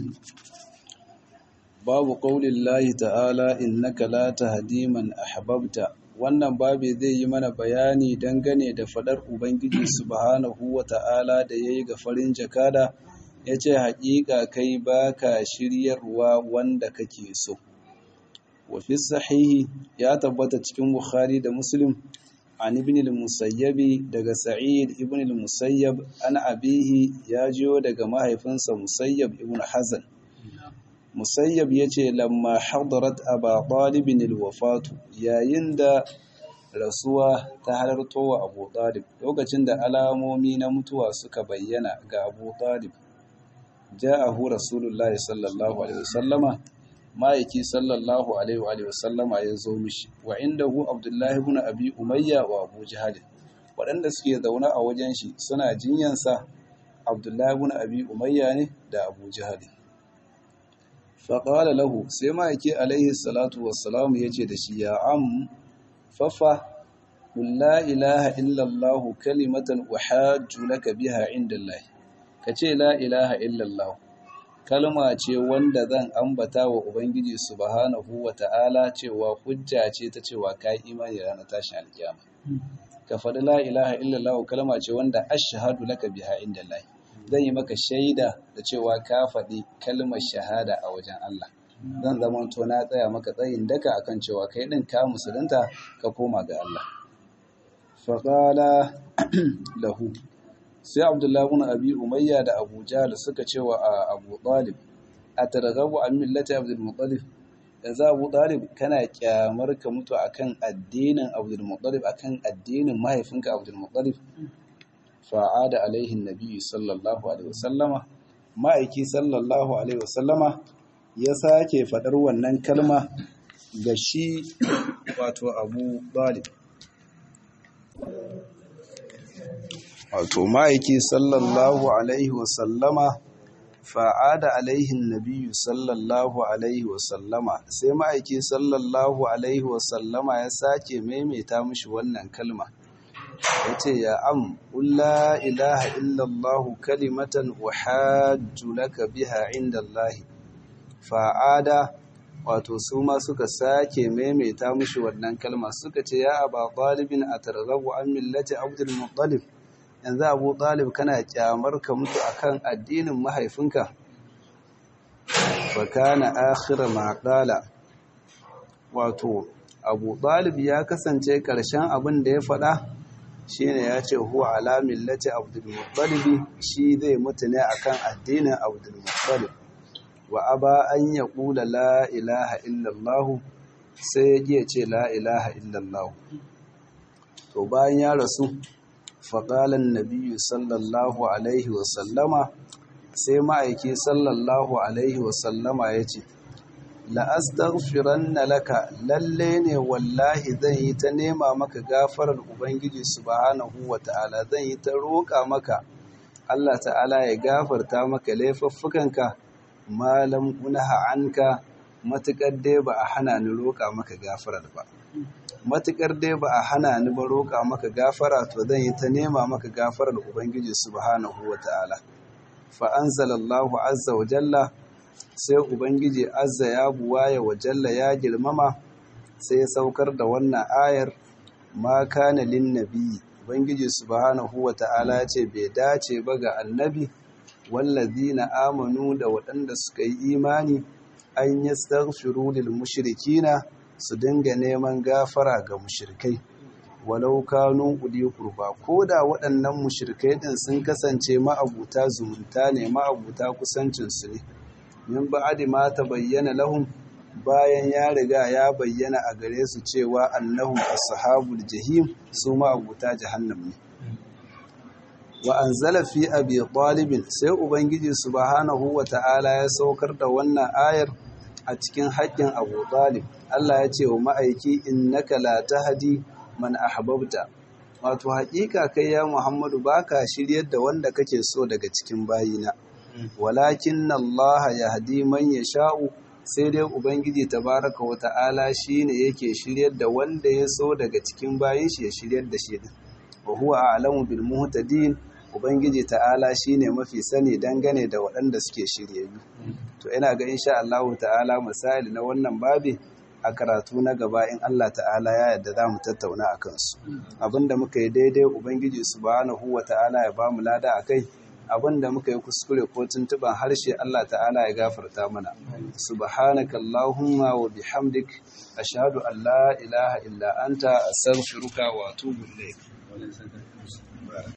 babu ƙaunin lahi ta'ala innaka la tahdi man ahbabta wannan babu zai yi mana bayani dangane da faɗar ubangiji subhanahu wa ta'ala da yayi ga farin jakada yace haƙiƙa kai baka shiryarwa wanda kake so wa fi sahihi ya tabbata cikin bukhari da muslim an ibn al-musayyab daga sa'id ibn al-musayyab an abihi ya jiyo daga mahaifinsa musayyab ibn hazan musayyab ya ce lamma hadarat aba ɗalibin ilwafatu yayin da rasuwa ta halarto wa abu ɗalib lokacin da alamomi na mutuwa suka bayyana ga abu ɗalib ja'ahu rasulullahi sallallahu alaihi wasallama ma'aiki sallallahu alaihi wasallama ya zo mishi wa inda hu abdullahi ibn abi umayya wa abu jahal waɗanda suke zaune a wajen shi suna jinyansa abdullahi ibn abi umayya ne da abu jahali faƙala lahu sai ma'aiki alaihi salatu wassalamu ya ce da shi ya am fafa la ilaha illallah kalimatan uhajju laka biha indallahi ka ce la ilaha illallah kalma ce wanda zan ambata wa ubangiji subhanahu wa ta'ala cewa hujja ce ta cewa ka imani ranar tashin alkiyama ka faɗi la ilaha illallah kalma ce wanda ashhadu laka biha indallahi zan yi maka shaida da cewa ka faɗi kalmar shahada a wajen Allah zan zama to na tsaya maka tsayin daka akan cewa kai ɗin ka musulunta ka koma ga Allah faƙala lahu sai abdullahi ibn abi umayya da abu jahl suka cewa a abu talib atarghabu an millati abdul muttalib yanzu abu talib kana kyamar ka mutu akan addinin abdul muttalib akan addinin mahaifinka abdul muttalib fa'ada alaihin nabi sallallahu alaihi wasallama ma'aiki sallallahu alaihi wasallama ya sake faɗar wannan kalma ga shi wato abu balib wato ma'aiki sallallahu alaihi wasallama fa'ada alaihin nabi sallallahu alaihi wasallama sai ma'aiki sallallahu alaihi wasallama ya sake maimaita mishi wannan kalma ya ce ya am la ilaha illallah kalimatan uhajju laka biha inda Allahi fa'ada wato su ma suka sake maimaita mushi wannan kalma suka ce ya aba ɗalibin a targabu an millati abdul muttalib yanzu abu ɗalib kana kyamar ka mutu akan addinin mahaifinka fa kana akhira ma qala wato abu ɗalib ya kasance ƙarshen abin da ya faɗa shine ya ce huwa ala millati abdulmuttalib shi zai mutu ne akan addinin abdulmuttalib wa aba an ya kula la ilaha illallah sai ya ce la ilaha illallah to bayan ya rasu faƙalan nabiyu sallallahu alaihi wasallama sai ma'aiki sallallahu alaihi wasallama ya ce la'astaghfiranna laka lalle ne wallahi zan yi ta nema maka gafarar ubangiji subhanahu wata'ala zan yi ta roƙa maka Allah ta'ala ya gafarta maka laifuffukanka malam unaha anka matukar dai ba a hana ni roƙa maka gafarar ba matukar dai ba a hana ni ba roƙa maka gafara to zan yi ta nema maka gafarar ubangiji subhanahu wata'ala fa anzalallahu azza wa jalla sai Ubangiji azza ya buwaya wa jalla ya girmama sai ya saukar da wannan ayar ma kana lin nabi Ubangiji subhanahu wa ta'ala ce bai dace ba ga annabi wallazina amanu da waɗanda suka yi imani an yastaghfiru lil mushrikina su dinga neman gafara ga mushrikai walau kanu uli kurba ko da waɗannan mushrikai din sun kasance ma'abuta zumunta ne ma'abuta kusancinsu ne min ba'adi ma ta bayyana lahum bayan ya riga ya bayyana a gare su cewa annahum ashabul jahim su ma abuta jahannam ne wa anzala fi abi talib sai ubangiji subhanahu wata'ala ya saukar da wannan ayar a cikin haƙƙin abu talib Allah ya ce wa ma'aiki innaka la tahdi man ahbabta wato haƙiƙa kai ya Muhammadu baka shiryar da wanda kake so daga cikin bayina walakin Allah ya hadi man ya sha'u sai dai Ubangiji tabaraka wa ta'ala shi ne yake shiryar da wanda ya so daga cikin bayan shi ya shiryar da shi din wa huwa a'lamu bil muhtadin Ubangiji ta'ala shi ne mafi sani dangane da waɗanda suke shiryayyu to ina ga insha Allah ta'ala misali na wannan babi a karatu na gaba in Allah ta'ala ya yarda za mu tattauna a kansu abinda muka yi daidai Ubangiji subhanahu wa ta'ala ya ba mu lada a kai abinda muka yi kuskure ko tuntuban harshe Allah ta'ala ya gafarta mana subhanaka allahumma wa bihamdik ashhadu an la ilaha illa anta astaghfiruka wa atubu ilayk